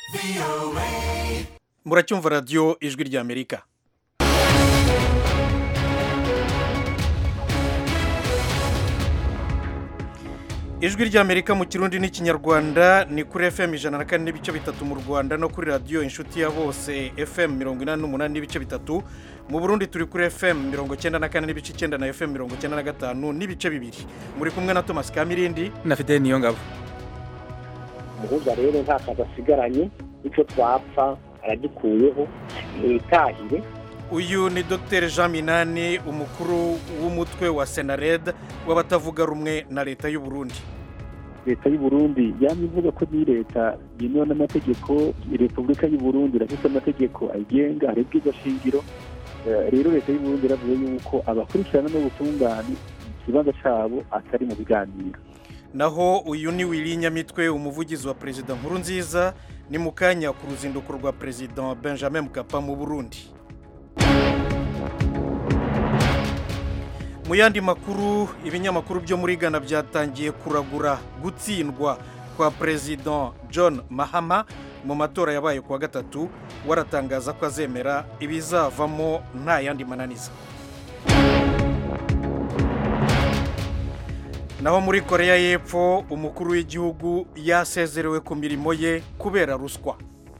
muracyumva radiyo ijwi ry'amerika ijwi ry'amerika mu kirundi n'ikinyarwanda ni kuri fm ijana na kane n'ibice bitatu mu rwanda no kuri radiyo inshuti ya bose fm mirongo inani n'umunani n'ibice bitatu mu burundi turi kuri fm mirongo icyenda na kane n'ibice icyenda na fm mirongo icyenda na gatanu n'ibice bibiri muri kumwe na thomas kamirindi na fideli niyo ngabo umuhuza rero nta kazi asigaranye icyo twapfa aragikuyeho ntitahire uyu ni dr jean minani umukuru w'umutwe wa senared w'abatavuga rumwe na leta y'u Burundi leta y'u Burundi yamye ivuga ko ni leta yemewe n'amategeko repubulika y'u Burundi irafite amategeko ayigenga hari ubwiza shingiro rero leta y'u Burundi iravuze yuko abakurikirana n'ubutungane ikibanza cyabo atari mu biganiro naho uyu ni wili nyamitwe umuvugizi wa perezida nkuru nziza ni mu kanya ku ruzinduko rwa perezida benjamin mukapa mu burundi mu yandi makuru ibinyamakuru byo muri ghana byatangiye kuragura gutsindwa kwa perezida john mahama mu matora yabaye kuwa gatatu waratangaza ko azemera ibizavamo nta yandi mananiza naho muri koreya y'epfo umukuru w'igihugu yasezerewe ku mirimo ye kubera ruswa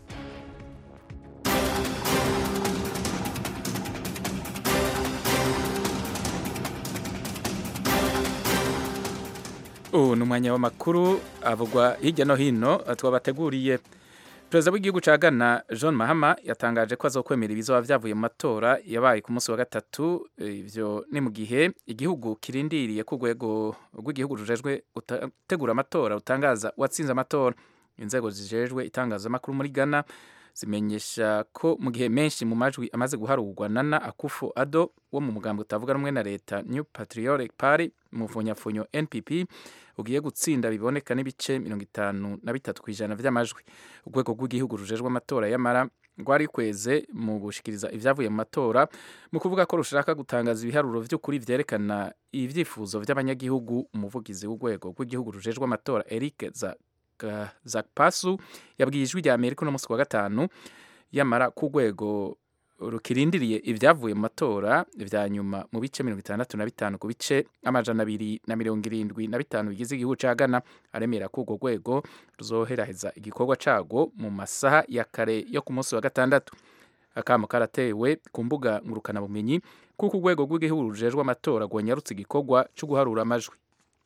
ubu ni umwanya w'amakuru avugwa hirya no hino twabateguriye perezida w'igihugu cya ghana john mahama yatangaje ko azokwemera ibizaba byavuye mu matora yabaye ku munsi wa gatatu ibyo ni mu gihe igihugu kirindiriye ku rwego rw'igihugu rujejwe gutegura amatora rutangaza uwatsinze amatora inzego zijejwe itangazamakuru muri ghana zimenyesha ko mu gihe menshi mu majwi amaze guharurwa nana akufo ado wo mu mugambi utavuga rumwe na leta new patriotic party mu mfunyafunyo npp ugiye gutsinda biboneka n'ibice mirongo itanu na bitatu ku ijana by'amajwi urwego rw'igihugu rujejwe amatora y'amara rwari kweze mu gushikiriza ibyavuye mu matora mu kuvuga ko rushaka gutangaza ibiharuro by'ukuri byerekana ibyifuzo by'abanyagihugu umuvugizi w'urwego rw'igihugu rujejwe amatora eric zakpasu yabwiye ijwi rya amerika uno munsi wa gatanu yamara ku rwego rukirindiriye ibyavuye mu matora vya nyuma mu bice mirongo itandatu na bitanu ku bice amajana abiri na mirongo irindwi na bitanu bigize igihugu ca ghana aremera ko urwo rwego ruzoheraheza igikorwa cago mu masaha ya kare yo ku munsi wa gatandatu akamo karatewe ku mbuga ngurukanabumenyi kuko urwego rw'igihugu rujejwe amatora rwonyarutse igikorwa co guharura amajwi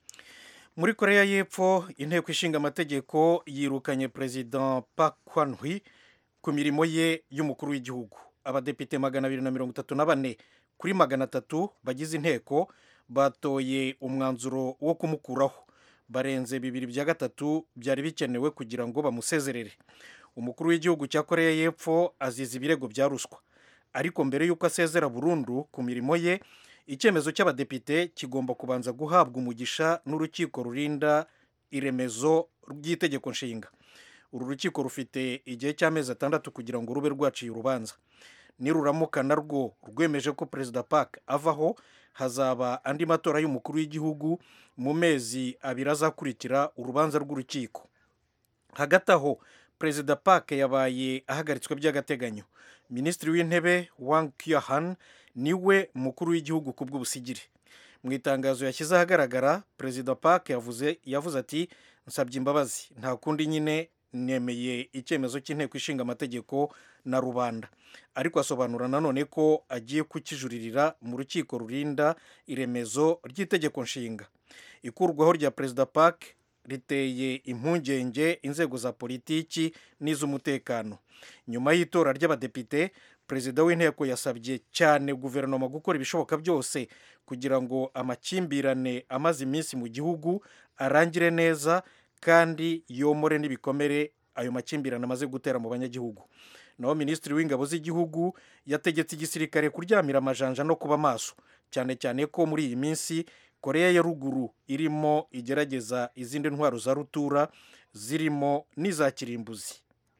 muri koreya y'epfo inteko ishinga amategeko yirukanye perezida park kwanhui ku mirimo ye y'umukuru w'igihugu abadepite magana abiri na mirongo itatu na bane kuri magana atatu bagize inteko batoye umwanzuro wo kumukuraho barenze bibiri bya gatatu byari bikenewe kugira ngo bamusezerere umukuru w'igihugu cya koreya y'epfo azize ibirego bya ruswa ariko mbere y'uko asezera burundu ku mirimo ye icyemezo cy'abadepite kigomba kubanza guhabwa umugisha n'urukiko rurinda iremezo ry'itegeko nshinga uru rukiko rufite igihe cy'amezi atandatu kugira ngo rube rwaciye urubanza niruramuka narwo rwemeje ko perezida park avaho hazaba andi matora y'umukuru w'igihugu mu mezi abiri azakurikira urubanza rw'urukiko hagati aho perezida park yabaye ahagaritswe by'agateganyo minisitiri w'intebe wang kiyahan niwe mukuru w'igihugu ku bw'ubusigire mu itangazo yashyize ahagaragara perezida park yavuze yavuze ati nsabye imbabazi nta kundi nyine nemeye icyemezo cy'inteko ishinga amategeko na rubanda ariko asobanura nanone ko agiye kukijuririra mu rukiko rurinda iremezo ry'itegeko nshinga ikurwaho rya perezida park riteye impungenge inzego za politiki n'iz'umutekano nyuma y'itora ry'abadepite perezida w'inteko yasabye cyane guverinoma gukora ibishoboka byose kugira ngo amakimbirane amaze iminsi mu gihugu arangire neza kandi yomore n'ibikomere ayo makimbirane amaze gutera mu banyagihugu naho minisitiri w'ingabo z'igihugu yategetse igisirikare kuryamira amajanja no kuba maso cyane cyane ko muri iyi minsi koreya ya ruguru irimo igerageza izindi ntwaro za rutura zirimo n'iza kirimbuzi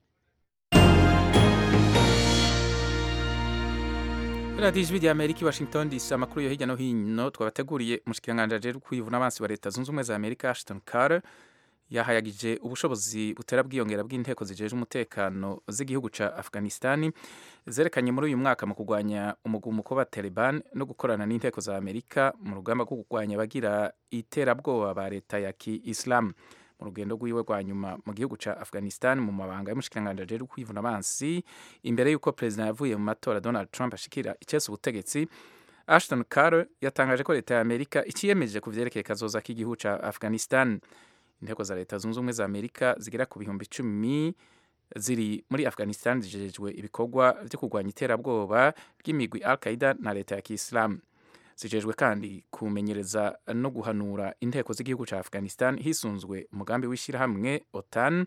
radiyo ijwi rya amerika i washington dc amakuru yo hirya no hino twabateguriye umushikiranganji ajejwe kwivuna abansi wa leta zunze ubumwe za amerika ashton carter yahayagije ubushobozi butera bwiyongera bw'inteko zijeje umutekano z'igihugu ca Afghanistan zerekanye muri uyu mwaka mu kurwanya umugumuko wa Taliban no gukorana n'inteko za Amerika mu rugamba rwo kurwanya abagira iterabwoba ba leta ya Ki-Islam mu rugendo rwiwe rwa nyuma mu gihugu ca Afghanistan mu mabanga y'umushikiranganji ajejwe kwivuna abansi imbere y'uko perezida yavuye mu matora Donald Trump ashikira icese ubutegetsi Ashton Carter yatangaje ko leta ya Amerika ikiyemeje ku vyerekeye kazoza k'igihugu ca Afghanistan inteko za leta zunze ubumwe za Amerika zigera ku bihumbi icumi ziri muri Afghanistan zijejwe ibikorwa vyo kurwanya iterabwoba ry'imigwi Al-Qaeda na leta ya Kiislamu zijejwe kandi kumenyereza no guhanura inteko z'igihugu ca Afghanistan hisunzwe umugambi w'ishirahamwe OTAN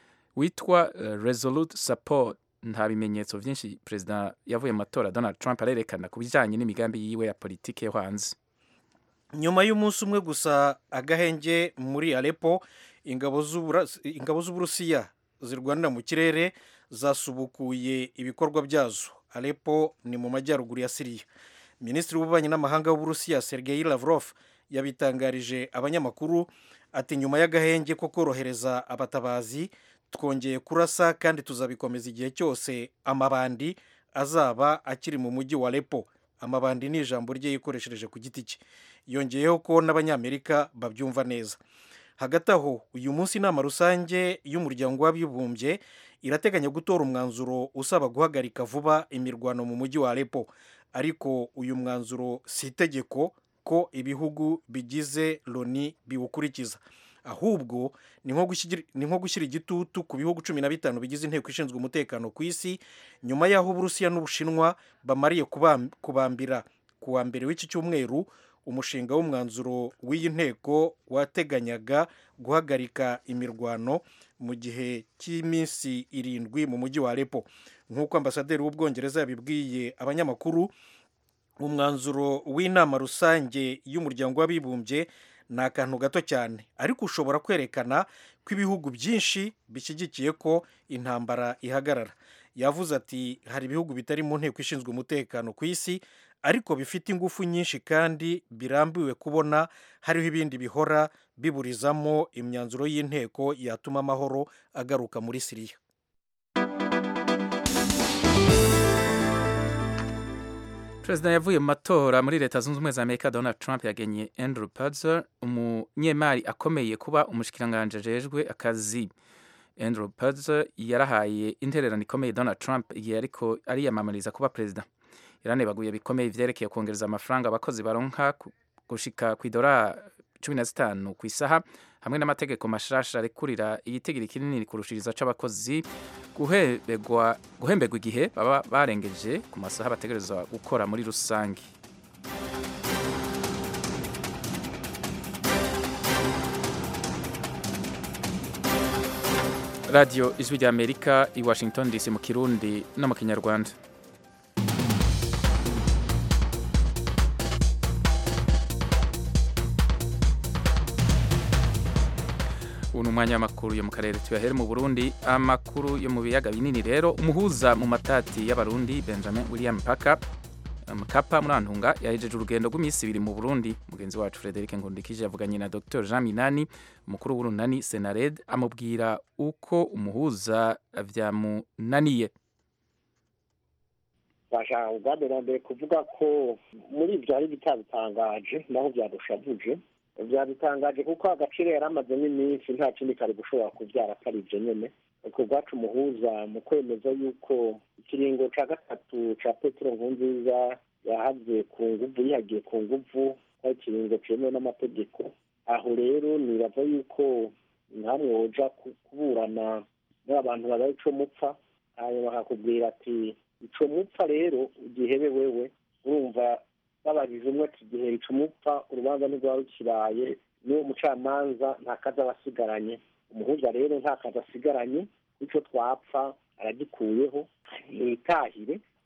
witwa uh, Resolute Support nta bimenyetso vyinshi perezida yavuye mu matora Donald Trump arerekana ku bijanye n'imigambi yiwe ya politike yo hanze nyuma y'umunsi umwe gusa agahenge muri Aleppo ingabo z'Uburusiya zirwanira mu kirere zasubukuye ibikorwa byazo Aleppo ni mu majyaruguru ya Syria minisitiri w'ububanyi n'amahanga w'uburusiya sergei lavrov yabitangarije abanyamakuru ati nyuma y'agahenge ko korohereza abatabazi twongeye kurasa kandi tuzabikomeza igihe cyose amabandi azaba akiri mu mujyi wa lepo amabandi ni ijambo rye yikoreshereje ku giti cye yongeyeho ko n'abanyamerika babyumva neza hagati aho uyu munsi inama rusange y'umuryango w'abibumbye irateganya gutora umwanzuro usaba guhagarika vuba imirwano mu mujyi wa lepo ariko uyu mwanzuro si itegeko ko ibihugu bigize loni biwukurikiza ahubwo ni nko gushyira igitutu ku bihugu cumi na bitanu bigize inteko ishinzwe umutekano ku isi nyuma y'aho uburusiya n'ubushinwa bamariye kubambira ku wa mbere w'iki cyumweru umushinga w'umwanzuro w'iyi nteko wateganyaga guhagarika imirwano mu gihe cy'iminsi irindwi mu mujyi wa Aleppo nk'uko ambasaderi w'ubwongereza yabibwiye abanyamakuru umwanzuro w'inama rusange y'umuryango w'abibumbye ni akantu gato cyane ariko ushobora kwerekana ko ibihugu byinshi bishyigikiye ko intambara ihagarara yavuze ati hari ibihugu bitari mu nteko ishinzwe umutekano ku isi ariko bifite ingufu nyinshi kandi birambiwe kubona hariho ibindi bihora biburizamo imyanzuro y'inteko yatuma amahoro agaruka muri siriya perezida yavuye mu matora muri leta zunze ubumwe za amerika donald trump yagenye andrew pulitzer umunyemari akomeye kuba umushikiranganji ajejwe akazi andrew pulitzer yarahaye intererano ikomeye donald trump igihe ariko ariyamamariza kuba perezida yaranebaguye bikomeye ivyerekeye kongereza amafaranga abakozi baronka gushika ku idora cumi na zitanu ku isaha hamwe n'amategeko mashasha arekurira igitigiri kinini kurushiriza c'abakozi guhembegwa guhembegwa igihe baba barengeje ku masaha bategerezwa gukora muri rusange radiyo ijwi rya amerika i washington dc mu kirundi no mu kinyarwanda ubu ni umwanya w'amakuru yo mu karere tuyahere mu burundi amakuru yo mu biyaga binini rero umuhuza mu matati y'abarundi benjamin william paka mukapa muri antunga yahejeje urugendo rw'iminsi ibiri mu burundi mugenzi wacu frederic ngundikije yavuganye na dr jean minani umukuru w'urunani senared amubwira uko umuhuza vyamunaniye bashaka ubwambere mbere kuvuga ko muri ibyo hari bitabitangaje naho byadushavuje byabitangaje kuko agaciro yari amazemo iminsi nta kindi kari gushobora kubyara atari ibyo nyine ku bwacu umuhuza mu kwemeza yuko ikiringo cya gatatu cya petero nkunziza yahagiye ku nguvu yihagiye ku nguvu ari ikiringo cyemewe n'amategeko aho rero nibaza yuko ntamwe woja kuburana n'abantu babaye ico mupfa hanyuma bakakubwira ati ico mupfa rero igihebe wewe urumva babajije umwe ati igihe ico mupfa urubanza ntirwaba rukibaye n'uwo mucamanza nta kazi aba asigaranye umuhuza rero nta kazi asigaranye icyo twapfa aragikuyeho yitahire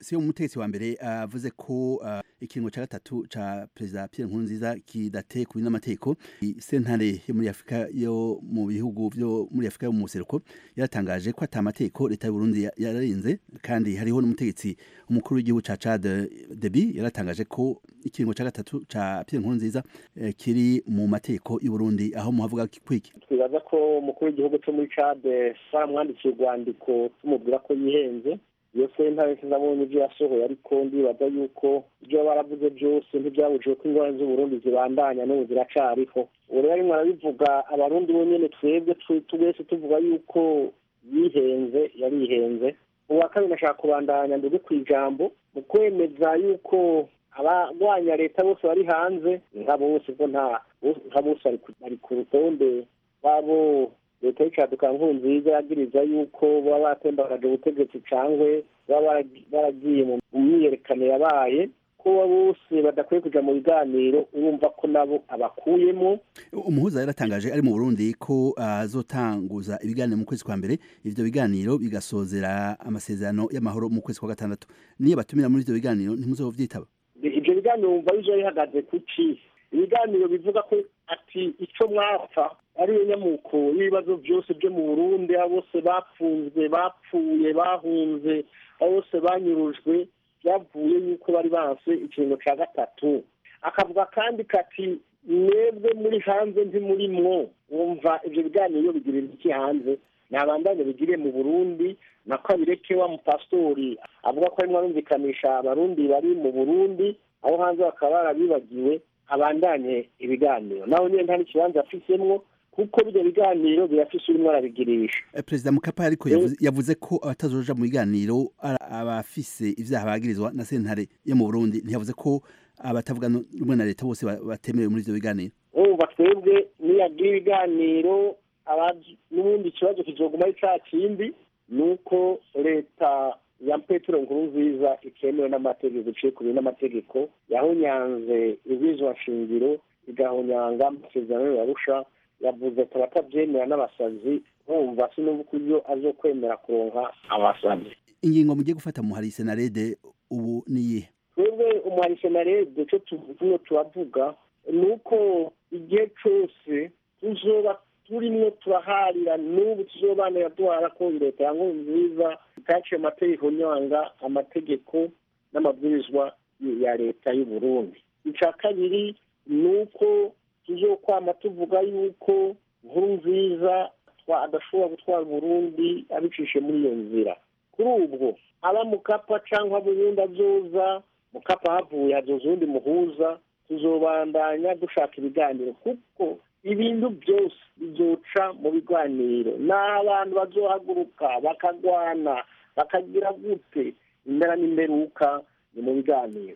si umutegetsi wa mbere avuze ko uh, ikiringo ca gatatu ca perezida Pierre Nkurunziza kidate kuri n'amategeko sentare yo muri Afrika yo mu bihugu byo muri Afrika yo mu museruko yaratangaje ko atamategeko leta y'u Burundi yararinze kandi hariho n'umutegetsi umukuru w'igihugu ca Chad Deby yaratangaje ko ikiringo ca gatatu ca Pierre Nkurunziza eh, kiri mu mategeko y'u Burundi aho muhavuga kwiki twibaza ko umukuru w'igihugu cyo muri Chad baramwandikiye urwandiko tumubwira ko yihenze iyo sentare sinabonye ibyo yasohoye ariko ndibaza yuko ibyo baravuze byose ntibyabujije ko ingorane z'uburundi zibandanya n'ubu ziracariho ubu rero arimo arabivuga abarundi bonyine twebwe twese tuvuga yuko yihenze yarihenze uwa kabiri nashaka kubandanya ndetse ku ijambo mu kwemeza yuko abarwanya leta bose bari hanze nka bose ko nta bose bari ku rutonde rwabo leta y'icaduka nkuru nziza yagiriza yuko baba batembagaje ubutegetsi cyangwa baba baragiye mu myiyerekano yabaye ko bose badakwiye kujya mu biganiro urumva ko nabo abakuyemo umuhuza yaratangaje ari mu burundi ko azotanguza uh, ibiganiro mu kwezi kwa mbere ivyo biganiro bigasozera amasezerano y'amahoro mu kwezi kwa gatandatu niyo batumira muri ivyo biganiro ntimuzovyitaba ivyo biganiro wumva bizo bihagaze ku ci ibiganiro bivuga ko ati ico mwapfa ariyo nyamuko y'ibibazo byose byo mu burundi abo bose bapfunzwe bapfuye bahunze abo bose banyurujwe byavuye yuko bari banse ikiringo cya gatatu akavuga kandi kati mwebwe muri hanze ntimurimwo wumva ibyo biganiro bigirira iki hanze ntabandanye bigiriye mu burundi na kabireke wa mupasitori avuga ko arimo arumvikanisha abarundi bari mu burundi aho hanze bakaba barabibagiwe abandanye ibiganiro naho nyine nta n'ikibanza afisemwo kuko bino biganiro birafise urimo arabigirisha perezida mukapa ariko yavuze ko abatazoja mu biganiro abafise ivyaha bagirizwa na sentare yo mu burundi ntiyavuze ko abatavuga rumwe na leta bose batemerewe muri ivyo biganiro urumva twebwe niyagira ibiganiro n'ubundi ikibazo kizoguma ari ca kindi ni uko leta ya petero nkuru nziza itemewe n'amategeko iciye ku n'amategeko yahonyanze ibizwa shingiro igahonyanga amasezerano yarusha yavuze ko abatabyemera n'abasazi bumva sinumva ko iyo azokwemera kuronka abasazi ingingo mugiye gufata muhari senarede ubu niyihe twebwe umuhari senarede cyo tuvuye turavuga ni uko igihe cyose tuzoba turimwo turaharira n'ubu tuzobanira duhara ko leta ya nkuru nziza itaciye amategeko nyanga amategeko n'amabwirizwa ya leta y'u Burundi icya kabiri ni uko tuzokwama tuvuga yuko nkuru nziza adashobora gutwara Burundi abicishe muri iyo nzira kuri ubwo aba mukapa cyangwa burundi azoza mukapa havuye hazoza uwundi muhuza tuzobandanya dushaka ibiganiro kuko ibintu byose bizoca mu biganiro n'aho abantu bazohaguruka bakagwana bakagira gute impera n'imperuka ni mu biganiro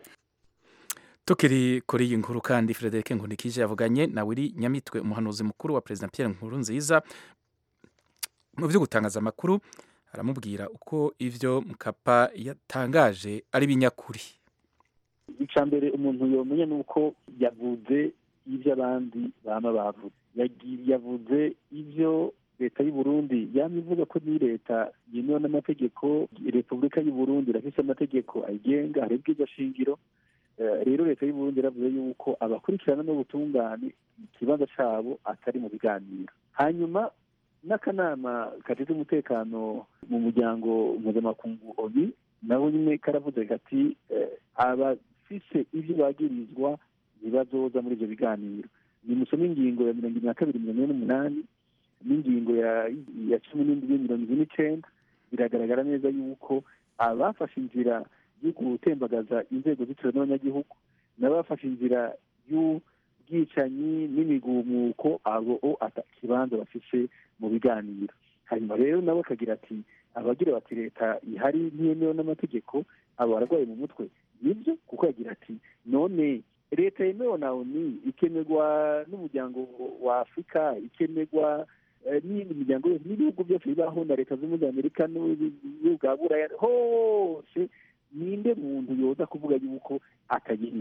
tukiri kuri iyi nkuru kandi Frederic Nkunikije yavuganye na Willy Nyamitwe umuhanuzi mukuru wa President Pierre Nkurunziza mu byo gutangaza amakuru aramubwira uko ivyo Mkapa yatangaje ari binyakuri icya mbere umuntu yomenya ni uko yavuze ibyo abandi baba bavuze yavuze ibyo leta y'u Burundi yamye ivuga ko ni leta yemewe n'amategeko repubulika y'u Burundi irafise amategeko ayigenga hari shingiro rero leta y'u Burundi iravuze yuko abakurikirana n'ubutungane ikibanza cyabo atari mu biganiro hanyuma n'akanama kajejwe umutekano mu muryango mpuzamakungu oni nabo nyine karavuze kati abafise ibyo bagirizwa ntibazoza muri ibyo biganiro ni musome ingingo ya mirongo ine na kabiri mirongo ine n'umunani n'ingingo ya cumi n'indwi mirongo ine n'icenda biragaragara neza yuko abafashe inzira yo gutembagaza inzego zitewe n'abanyagihugu n'abafashe inzira y'ubwicanyi n'imigumuko abo kibanza bafise mu biganiro hanyuma rero nabo akagira ati abagira bati leta ihari ntiyemewe n'amategeko abo bararwaye mu mutwe nibyo kuko yagira ati none leta yemewe na oni ikemerwa n'umuryango wa afurika ikemerwa n'iyindi miryango yose n'ibihugu byose bibaho na leta zunze za amerika n'ibihugu bwa buraya hose ninde muntu yoza kuvuga yuko atayemera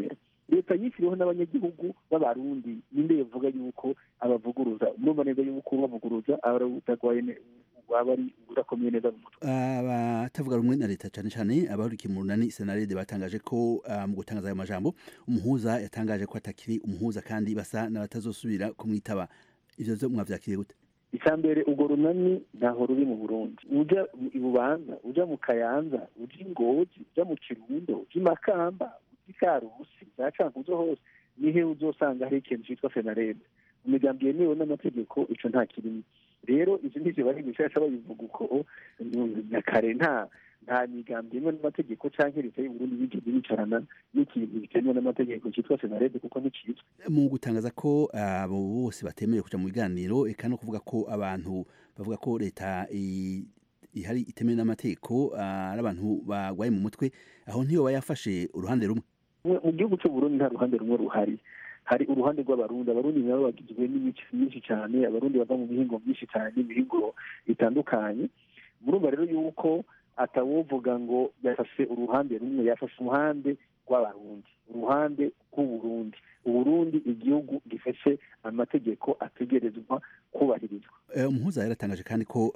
leta yishyiriweho n'abanyagihugu b'abarundi ninde yavuga yuko abavuguruza murumva neza yuko bavuguruza abatagwaye waba ari udakomeye neza mu mutwe abatavuga rumwe na leta cyane cyane abahurikiye mu runani senarede batangaje ko mu gutangaza ayo majambo umuhuza yatangaje ko atakiri umuhuza kandi basa n'abatazosubira kumwitaba ivyo vyo mwavyakiriye gute icya mbere urwo runani ntaho ruri mu burundi uja i bubanza uja mu kayanza uja ingozi uja mu kirundo uja imakamba uja ikarusi za cankuzo hose nihe uzosanga hari ikintu citwa senarede mu migambi yemewe n'amategeko ico nta kirimo rero ivyo ndivyo bari bishasha babivuga uko na kare nta nta migambi yemewe n'amategeko canke leta y'uburundi bigeze bicarana n'ikintu bitemewe n'amategeko citwa senarede kuko nticizwe mu gutangaza ko abo bose batemerewe kuja mu biganiro eka no kuvuga ko abantu bavuga ko leta ihari itemewe n'amategeko ari abantu bagwaye mu mutwe aho ntiyo yafashe uruhande rumwe mu gihugu c'uburundi nta ruhande rumwe ruhari hari uruhande rw'abarundi abarundi nabo bagizwe n'imico myinshi cyane abarundi bava mu mihingo myinshi cyane n'imihingo itandukanye murumva rero yuko atawovuga ngo yafashe uruhande rumwe yafashe uruhande rw'abarundi uruhande rw'uburundi uburundi igihugu gifashe amategeko ategerezwa kubahirizwa umuhuza yaratangaje kandi ko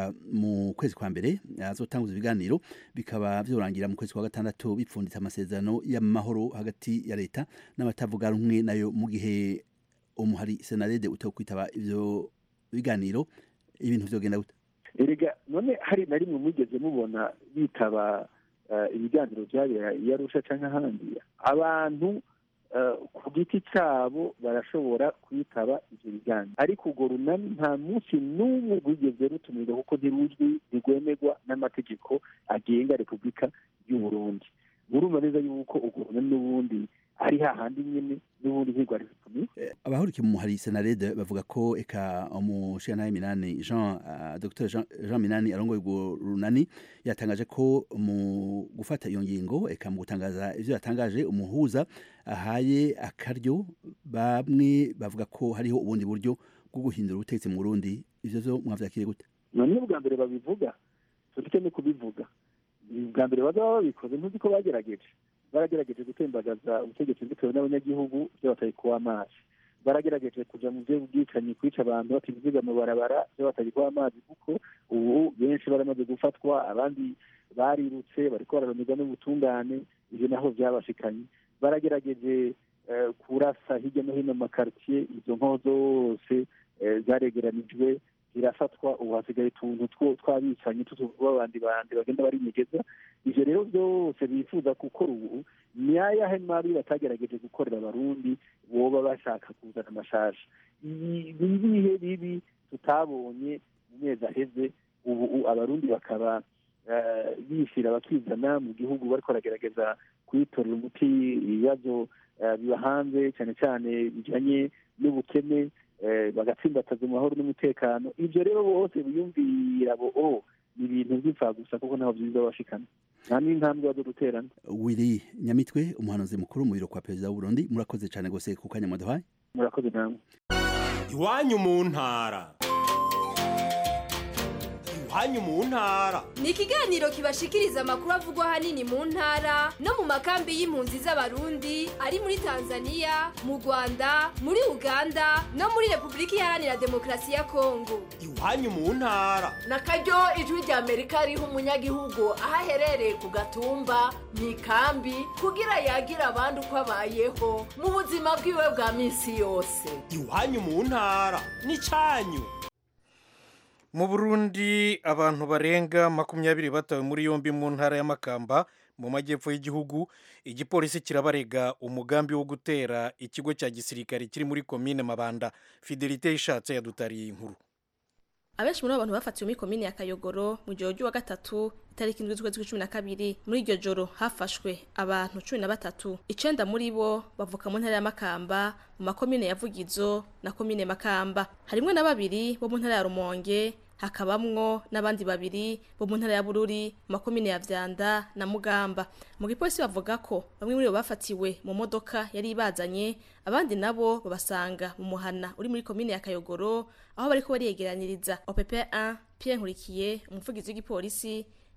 mu kwezi kwa mbere azotanguza ibiganiro bikaba vyorangira mu kwezi kwa gatandatu bipfunditse amasezerano y'amahoro hagati ya leta n'abatavuga rumwe nayo mu gihe umuhari senarede utokwitaba ivyo biganiro ibintu vyogenda gute erega none hari na rimwe mwigeze mubona bitaba ibiganiro byabera iyo arusha cyangwa ahandi abantu ku giti cyabo barashobora kwitaba ibyo biganiro ariko urwo runani nta munsi n'umwe rwigeze rutumirwa kuko ntiruzwi ntirwemerwa n'amategeko agenga repubulika y'u Burundi murumva neza yuko urwo runani n'ubundi ari hahandi nyine n'ubundi ntirwari rutumiwe abahurikiye mu muhari senarede bavuga ko eka umushingantahe minani jean dr jean minani arongoye urwo runani yatangaje ko mu gufata iyo ngingo eka mu gutangaza ivyo yatangaje umuhuza ahaye akaryo bamwe bavuga ko hariho ubundi buryo bwo guhindura ubutegetsi mu burundi ivyo vyo mwavyakiriye gute none bwa mbere babivuga tureke no kubivuga bwa mbere bazaba babikoze ntuzi ko bagerageje baragerageje gutembagaza ubutegetsi bitewe n'abanyagihugu byo batari kuba amazi baragerageje kuja mu bwicanyi kwica abantu batiziga mu barabara byo batari kuba amazi kuko ubu benshi baramaze gufatwa abandi barirutse bariko bararonerwa n'ubutungane ivyo naho vyabashikanye baragerageje kurasa hirya no hino mu makaritiye izo nko zose zaregeranijwe zirafatwa ubu hasigaye utuntu twabicanyi tw'abandi bandi bagenda barinyegeza ivyo rero byose bifuza gukora ubu ni ayahe mabi batagerageje gukorera abarundi boba bashaka kuzana amashasha ni ibihe bibi tutabonye mu mezi aheze ubu abarundi bakaba bishyira bakizana mu gihugu bariko baragerageza kwitorera umuti ibibazo biba hanze cyane cyane bijanye n'ubukene bagatsimbataza amahoro n'umutekano ibyo rero bose biyumvira bo o ni ibintu by'imfagusa kuko ntaho byiza bashikana nta n'intambwe bazo guterana wiri nyamitwe umuhanuzi mukuru mu biro kwa perezida w'uburundi murakoze cyane gose ku kanya mwaduhaye murakoze namwe iwanyu mu ntara iwanyu mu ntara ni ikiganiro kibashikiriza amakuru avugwa ahanini mu ntara no mu makambi y'impunzi z'abarundi ari muri tanzania mu rwanda muri uganda no muri repubulika iharanira demokarasi ya kongo iwanyu mu ntara na karyo ijwi rya amerika riha umunyagihugu aho aherereye ku gatumba mu ikambi kugira yagira abandi uko abayeho mu buzima bwiwe bwa minsi yose iwanyu mu ntara ni cyanyu mu burundi abantu barenga makumyabiri batawe muri yombi mu ntara y'amakamba mu majyepfo y'igihugu igipolisi kirabarega umugambi wo gutera ikigo cya gisirikare kiri muri komine mabanda fidelite ishatse yadutariye inkuru abenshi muri abo bantu bafatiwe muri komine ya kayogoro mu gihe wa gatatu itariki indwi z'ukwezi kw'icumi na kabiri muri iryo joro hafashwe abantu cumi na batatu icenda muri bo bavuka mu ntara ya makamba mu makomine ya vugizo na komine makamba harimwo na babiri bo mu ntara ya rumonge hakabamwo n'abandi babiri bo mu ntara ya bururi mu makomine ya vyanda na mugamba mu gipolisi bavuga ko bamwe muri bo bafatiwe mu modoka yari ibazanye abandi nabo babasanga mu muhana uri muri komine ya kayogoro aho bariko bariyegeraniriza opp 1 pierre nkurikiye umuvugizi w'igipolisi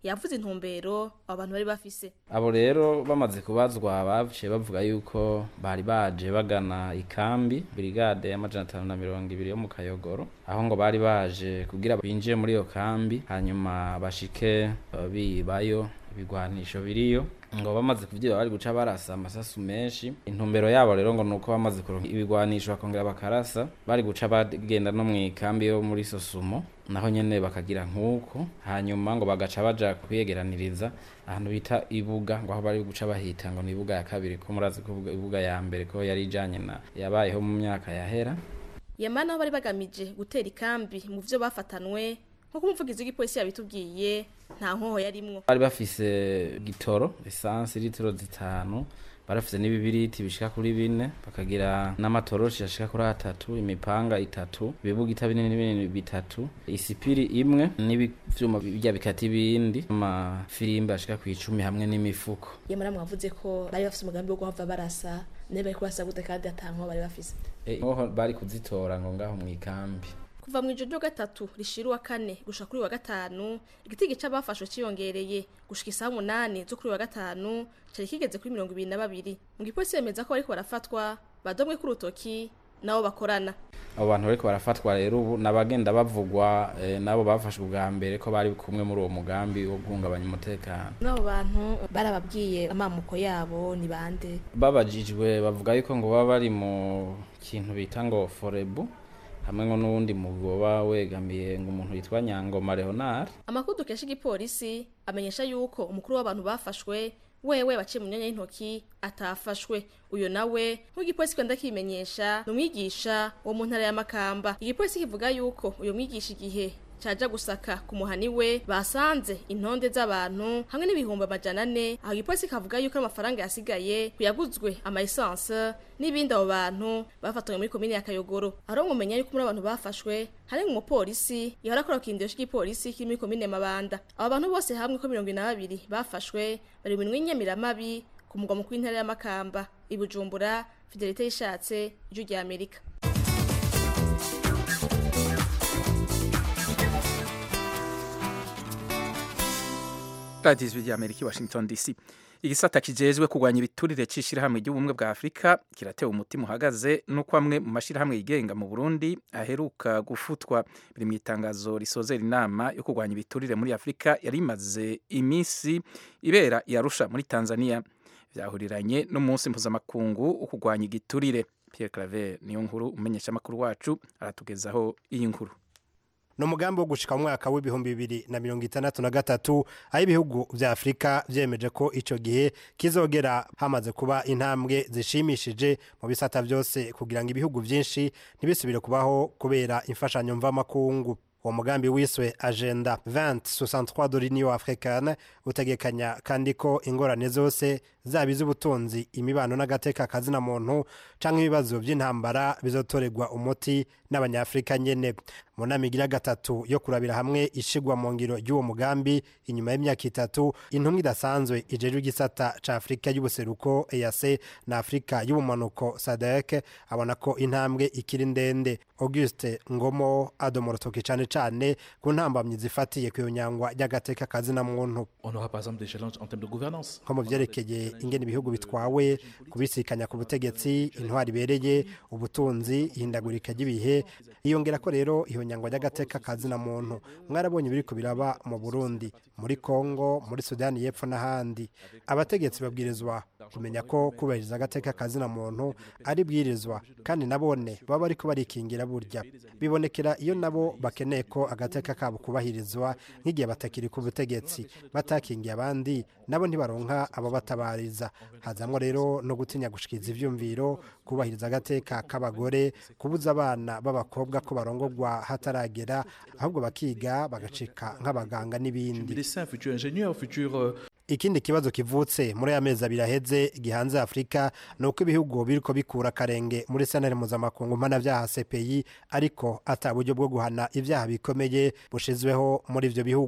yavuze intumbero abo bantu bari bafise abo rero bamaze kubazwa baciye bavuga yuko bari baje bagana ikambi brigade y'amajana atanu na mirongo ibiri yo mu kayogoro aho ngo bari baje kugira binjiye muri iyo kambi hanyuma bashike uh, bibayo ibigwanisho biriyo ngo bamaze kuvyiba bari guca barasa amasasu menshi intumbero yabo rero ngo nuko bamaze kuronka ibigwanisho bakongera bakarasa bari guca bagenda no mw'ikambi yo muri sosumo naho nyene bakagira nk'uko hanyuma ngo bagaca baja kwiyegeraniriza ahantu bita ibuga ngo aho bari guca bahita ngo ni ibuga ya kabiri ko murazi ko ibuga ya mbere ko yari ijanye na yabayeho mu myaka yahera yamana aho bari bagamije gutera ikambi mu vyo bafatanwe nk'uko umuvugizi w'igipolisi yabitubwiye nta nkoho yarimwo bari bafise gitoro lisansi litiro zitanu barafise n'ibibiriti bishika kuri bine bakagira n'amatoroshi ashika kuri atatu imipanga itatu ibibugita binini binini bitatu isipiri imwe n'ivyuma bijya bikata ibindi amafirimbi ashika ku icumi hamwe n'imifuko yamara mwavuze ko bari bafise umugambi wo guhava barasa naye bari kurasa gute kandi ata nkoho bari bafise nkoho bari kuzitora ngo ngaho mw'ikambi kuva mu ijoro ryo gatatu rishira uwa kane gushika kuri wa gatanu igitigi c'abafashwe ciyongereye gushika isaha umunani zo kuri wa gatanu cari kigeze kuri mirongo ibiri na babiri mu gipolisi bemeza ko bariko barafatwa badomwe ku rutoki nabo bakorana abo bantu bariko barafatwa rero ubu nabagenda bavugwa eh, nabo bafashwe ubwa mbere ko bari kumwe muri uwo mugambi wo guhungabanya umutekano n'abo bantu barababwiye amamuko yabo ni bande babajijwe bavuga yuko ngo baba bari mu kintu bita ngo forebu hamwe ngo n'uwundi mugoba wegamiye ngo umuntu yitwa nyangoma leonard amakuru dukesha igipolisi amenyesha yuko umukuru w'abantu bafashwe wewe baciye mu myanya y'intoki atafashwe uyo nawe nk'igipolisi kwenda kimenyesha ni umwigisha wo mu ntara ya makamba igipolisi kivuga yuko uyo mwigisha igihe caja gusaka ku muhani we basanze intonde z'abantu hamwe n'ibihumbi amajana ane aho igipolisi kavuga yuko amafaranga yasigaye kuyaguzwe ama essence n'ibindi abo bantu bafatanywe muri komine ya Kayogoro aho mumenya yuko muri abantu bafashwe hari umupolisi yahora akora kindiro cy'igipolisi kiri muri komine Mabanda abo bantu bose hamwe ko mirongo ine na babiri bafashwe bari mu minwe y'inyamiramabi ku mugwa mukuru w'intara ya Makamba i Bujumbura Fidelite yishatse ijwi rya Amerika radiyo ijwi rya amerika i washington dc igisata kijejwe kurwanya ibiturire c'ishirahamwe ry'ubumwe bwa afurika kiratewe umutima uhagaze n'uko amwe mu mashirahamwe yigenga mu burundi aheruka gufutwa biri mu itangazo risozera inama yo kurwanya ibiturire muri afurika yari imaze iminsi ibera iyarusha muri tanzania vyahuriranye n'umunsi mpuzamakungu wo kurwanya igiturire pierre claver niyo nkuru umumenyeshamakuru wacu aratugezaho iyi nkuru ni umugambi wo gushika mu mwaka w'ibihumbi bibiri na mirongo itandatu na gatatu aho ibihugu vya afurika vyemeje ko ico gihe kizogera hamaze kuba intambwe zishimishije mu bisata vyose kugira ngo ibihugu vyinshi ntibisubire kubaho kubera imfashanyo mvamakungu uwo mugambi wiswe agenda 2063 de l'union africaine utegekanya kandi ko ingorane zose zaba iz'ubutunzi imibano n'agateka kazina muntu canke ibibazo vy'intambara bizotorerwa umuti n'abanyafrika nyene mu nama igira gatatu yo kurabira hamwe ishigwa mu ngiro ry'uwo mugambi inyuma y'imyaka itatu intumwa idasanzwe ijejwe igisata ca afurika y'ubuseruko EAC na afurika y'ubumanuko sadek abona ko intambwe ikiri ndende auguste ngomo adoma urutoki cane cane ku ntambamyi zifatiye ku nyangwa ry'agateka kazina muntu nko mu vyerekeye ingene ibihugu bitwawe kubisikanya ku butegetsi intwari ibereye ubutunzi ihindagurika ry'ibihe yiyongera ko rero iyo nyangwa ry'agateka kazina muntu mwarabonye biriko biraba mu burundi muri kongo muri sudani y'epfo n'ahandi abategetsi babwirizwa kumenya ko kubahiriza agateka kazina muntu ari bwirizwa kandi nabone baba bariko barikingira burya bibonekera iyo nabo bakeneye ko agateka kabo kubahirizwa nk'igihe batakiri ku butegetsi batakingiye abandi nabo ntibaronka abo batabariza hazamwo rero no gutinya gushikiriza ivyumviro kubahiriza agateka k'abagore kubuza abana b'abakobwa ko barongorwa hataragera ahubwo bakiga bagacika nk'abaganga n'ibindi ikindi kibazo kivutse muri aya mezi abiri aheze gihanze afurika ni uko ibihugu biriko bikura akarenge muri senari mpuzamakungu mpanavyaha cpi ariko ata buryo bwo guhana ivyaha bikomeye bushizweho muri ivyo bihugu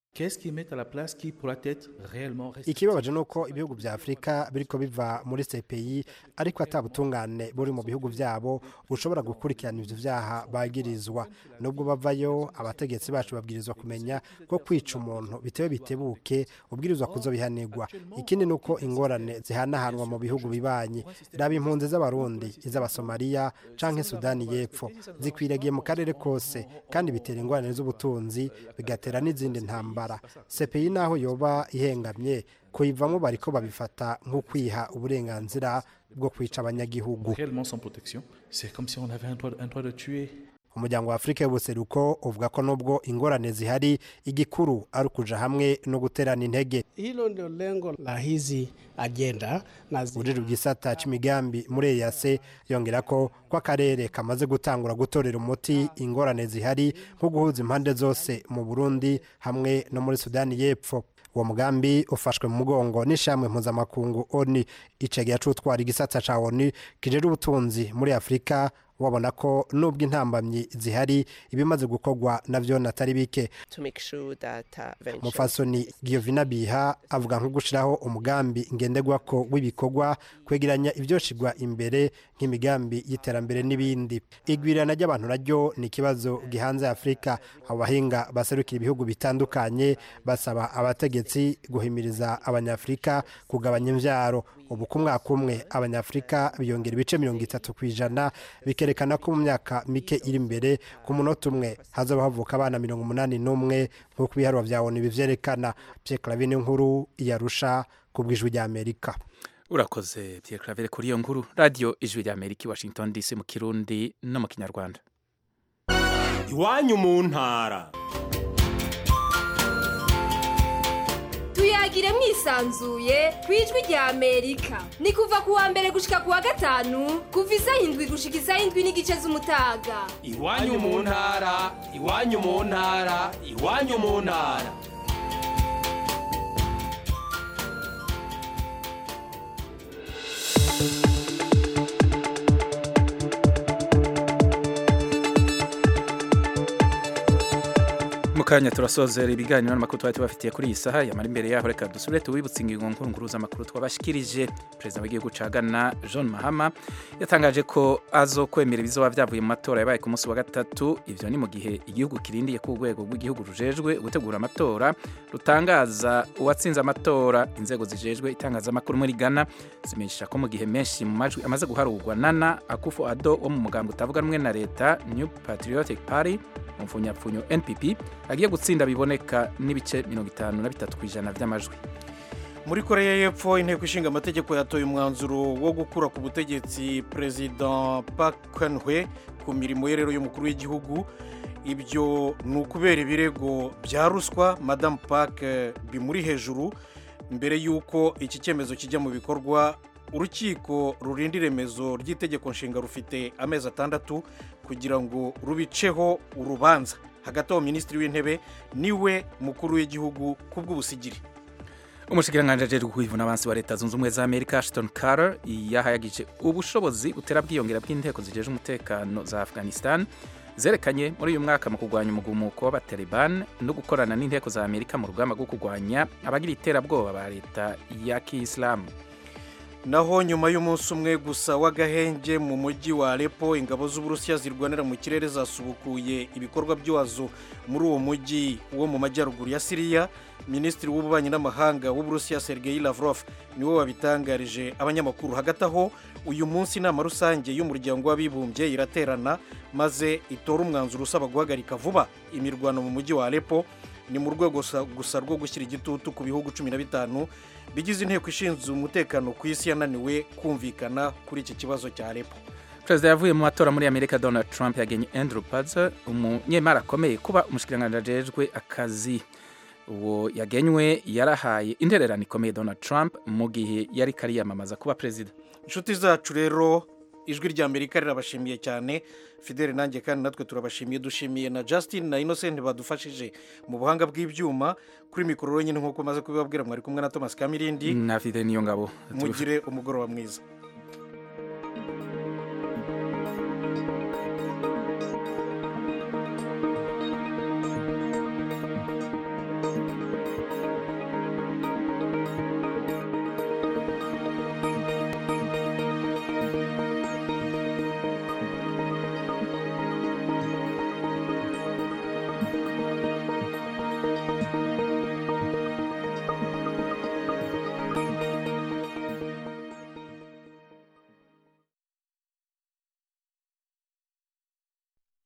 Qu'est-ce qu'ils mettent à la place qui pourrait être réellement ikibabaje nuko ibihugu vya Afrika biriko biva muri CPI ariko atabutungane buri mu bihugu vyabo bushobora gukurikirana ivyo vyaha bagirizwa nubwo bavayo abategetsi bacu babwirizwa kumenya ko kwica umuntu bitewe bitebuke ubwirizwa kuzobihanirwa ikindi nuko ingorane zihanahanwa mu bihugu bibanyi raba impunzi z'abarundi iz'abasomaliya canke Sudani y'Epfo zikwiragiye mu karere kose kandi bitera ingorane z'ubutunzi bigatera n'izindi ntambara CPI naho yoba ihengamye kuyivamo bariko babifata nko kwiha uburenganzira bwo kwica abanyagihugu réellement sans protection. C'est comme si on avait un droit, un droit de tuer. umuryango wa afurika y'ubuseruko uvuga ko nubwo ingorane zihari igikuru ari ukuja hamwe no guterana intege Hilo ndio lengo la hizi ajenda na ujejwe igisata c'imigambi muri eyase yongera ko ko akarere kamaze gutangura gutorera umuti ingorane zihari nko guhuza impande zose mu burundi hamwe no muri sudani y'epfo uwo mugambi ufashwe mu mugongo n'ishamwe mpuzamakungu oni icegera c'utwara igisata ca oni kijejwe ubutunzi muri afurika wabona ko nubwo intambamyi zihari ibimaze gukorwa navyo natari bike to make sure that uh, venture mufasoni Giovina Biha avuga nko gushiraho umugambi ngenderwako w'ibikorwa kwegeranya ivyoshigwa imbere nk'imigambi y'iterambere n'ibindi igwirana ry'abantu naryo ni ikibazo gihanze Afrika abo bahinga baserukira ibihugu bitandukanye basaba abategetsi guhimiriza abanyafrika kugabanya imvyaro ubu ku mwaka umwe abanyafrika biyongera ibice mirongo itatu ku ijana bikerekana ko mu myaka mike iri imbere ku munota umwe hazoba havuka abana mirongo umunani n'umwe nk'uko ibiharuro vya onu bivyerekana Pierre Clavine nkuru yarusha ku bw'ijwi rya Amerika urakoze Pierre Claver kuri iyo nkuru radio ijwi rya Amerika i Washington DC mu kirundi no mu kinyarwanda iwanyu mu ntara tuyagire mwisanzuye ku ijwi rya amerika ni kuva ku wa mbere gushika ku wa gatanu kuva isaha indwi gushika isaha indwi n'igice z'umutaga iwanyu mu ntara iwanyu mu ntara iwanyu mu ntara mu kanya turasozera ibiganiro n'amakuru twari tubafitiye kuri iyi saha yamara imbere yaho reka dusubire tuwibutse ingingo nkuru nkuru z'amakuru twabashikirije perezida w'igihugu ca Ghana John Mahama yatangaje ko azokwemera ibizoba vyavuye mu matora yabaye ku munsi wa gatatu ivyo ni mu gihe igihugu kirindiye ku rwego rw'igihugu rujejwe gutegura amatora rutangaza uwatsinze amatora inzego zijejwe itangazamakuru muri Ghana zimenyesha ko mu gihe menshi mu majwi amaze guharurwa Nana Akufo-Addo wo mu mugambo utavuga rumwe na leta New Patriotic Party mu mfunyapfunyo NPP agiye gutsinda biboneka n'ibice mirongo itanu na bitatu ku ijana by'amajwi muri koreya y'epfo inteko ishinga amategeko yatoye umwanzuro wo gukura ku butegetsi perezida Park Geun-hye ku mirimo ye rero y'umukuru w'igihugu ibyo ni ukubera ibirego bya ruswa madamu Park bimuri hejuru mbere y'uko iki cyemezo kijya mu bikorwa urukiko rurinda iremezo ry'itegeko nshinga rufite amezi atandatu kugira ngo rubiceho urubanza hagati aho minisitiri w'intebe niwe mukuru w'igihugu ku bw'ubusigiri umushikiranganji ajejwe kwivuna abansi wa leta zunze ubumwe za amerika ashton carter yahayagije ubushobozi butera bwiyongera bw'inteko zijeje umutekano za afghanistan zerekanye muri uyu mwaka mu kurwanya umugumuko w'abataliban no gukorana n'inteko za amerika mu rugamba rwo kurwanya abagira iterabwoba ba leta ya kiyisilamu naho nyuma y'umunsi umwe gusa w'agahenge mu mujyi wa Aleppo ingabo z'uburusiya zirwanira mu kirere zasubukuye ibikorwa byazo muri uwo mujyi wo mu majyaruguru ya siriya minisitiri w'ububanyi n'amahanga w'uburusiya sergei lavrov niwe wabitangarije abanyamakuru hagati aho uyu munsi inama rusange y'umuryango w'abibumbye iraterana maze itora umwanzuro usaba guhagarika vuba imirwano mu mujyi wa Aleppo ni mu rwego gusa rwo gushyira igitutu ku bihugu cumi na bitanu bigize inteko ishinzwe umutekano ku isi yananiwe kumvikana kuri iki kibazo cya Aleppo perezida yavuye mu matora muri amerika donald trump yagenye andrew Pulitzer umunyemari akomeye kuba umushikiranganji ajejwe akazi uwo yagenywe yarahaye intererano ikomeye donald trump mu gihe yari kariyamamaza kuba perezida inshuti zacu rero ijwi rya amerika rirabashimiye cyane fidele nanjye kandi natwe turabashimiye dushimiye na justin na innocent badufashije mu buhanga bw'ibyuma kuri mikoro nyine nk'uko umaze kubibabwira mwari kumwe na thomas kamirindi na fidele niyo ngabo mugire umugoroba mwiza thank you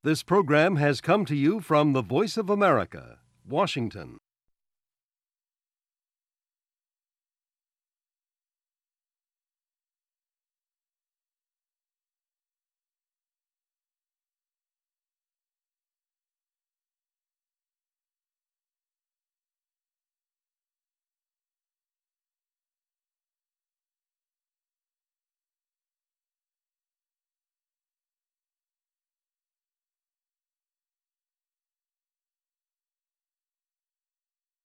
This program has come to you from the Voice of America, Washington.